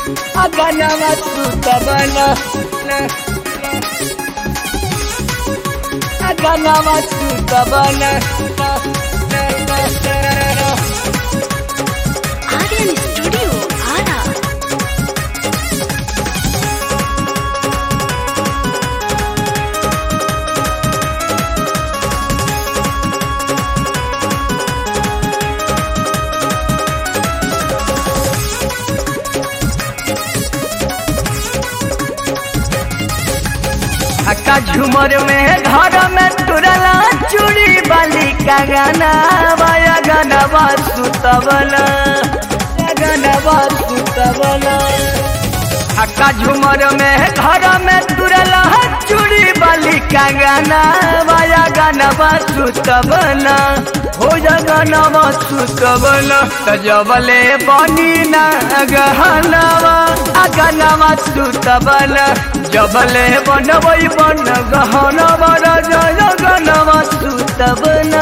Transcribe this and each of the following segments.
अगनवा सुतबन अगनवा सुतबन Aryan Studio, Ara. हक्का झूमर में घर में तुरला चूड़ी बाली का गाना बाया गाना सुतबला गाना सुतबला हक्का झूमर में घर में तुरला चूड़ी बाली का गाना बाया गाना सुतबला हो जा गाना सुतबला तजबले बनी ना गहनावा अगनावा सुतबला जबले बनबई बन गहनावा राजा गहनावा सुतबला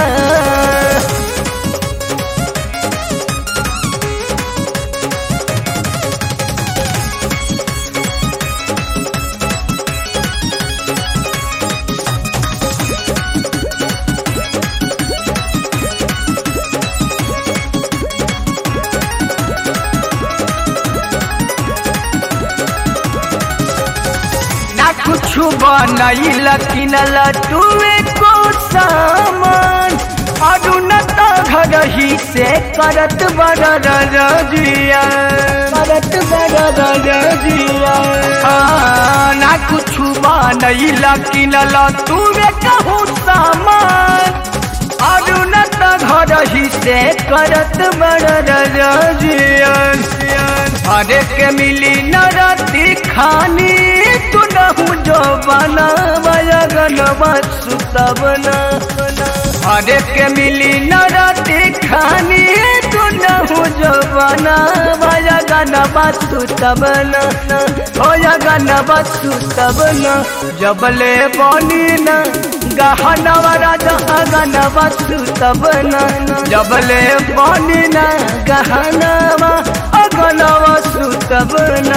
ना कुछ बनैल किनल तुए को सामान अरु न त घर ही से करत बड़ रजिया करत बड़ रजिया ना कुछ बनैल किनल तुए कहूँ सामान अरु न त घर ही से करत बड़ रजिया हरे के मिली नरती खानी तू नहू जो बना गनवा सुतबना हरे के मिली नरती खानी तू नहू जो बना गनवा सुतबना हो गनवा सुतबना जबले बनी न गहनवा राजा गनवा सुतबना जबले बनी न गहनवा अगनवा सुतबना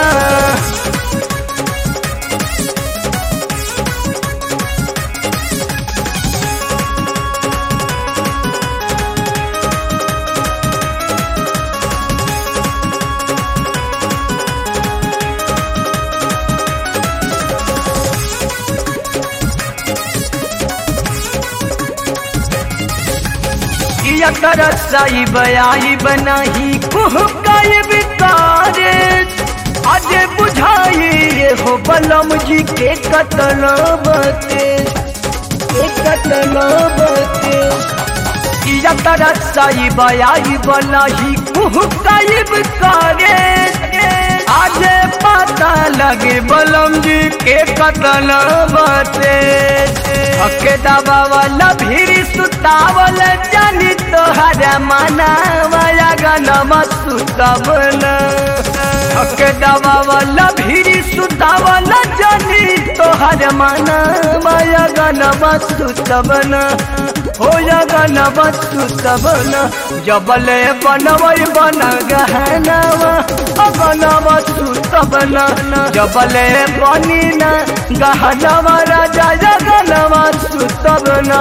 किया तरसाई बयाई बनाही कुहकाई बितारे आज बुझाई ये हो बलम जी के कतल बते के कतल बते किया तरसाई बयाई बनाही कुहकाई बितारे आज पता लगे बलम जी के कतल बते हके दबा वाला भीरी सुतावल जानी तोहर मनावया गनमा सुतबल हके दबा वाला भीरी सुतावल जानी तोहर मनावया गनमा सुतबल हो या गनमा सुतबल जबले बनवई बन गहनावा गनमा सुतबल जबले बनी न गहनावा राजा जगनवा सुतबना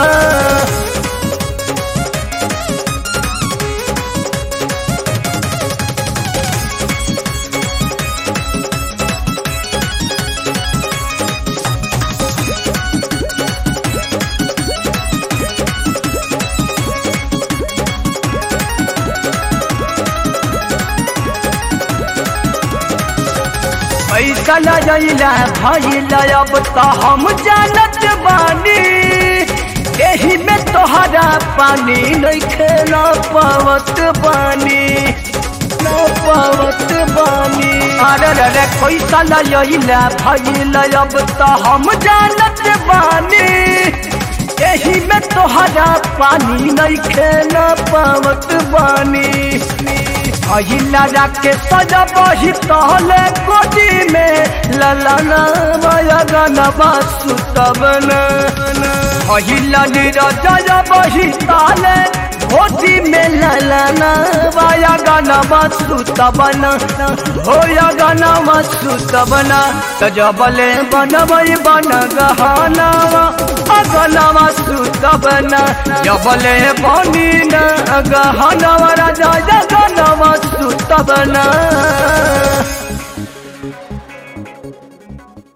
पैसा न जइला भइला अब त हम जानत बानी एही में तोहरा पानी नइखे न पावत बानी न पावत बानी अरे रे रे पैसा न जइला भइला अब त हम जानत बानी एही में तोहरा पानी नइखे न पावत बानी अहिला जाके सजा बही तहले गोदी में ललना मयगना बासुतबन अहिला निरजा बही ताले होती में ललना वाया गाना सुत बना हो या गाना सुत बना तो जबले बनबई बन गहनावा अगनावा सुत बना जबले बनी न गहनावा राजा जगनावा सुत बना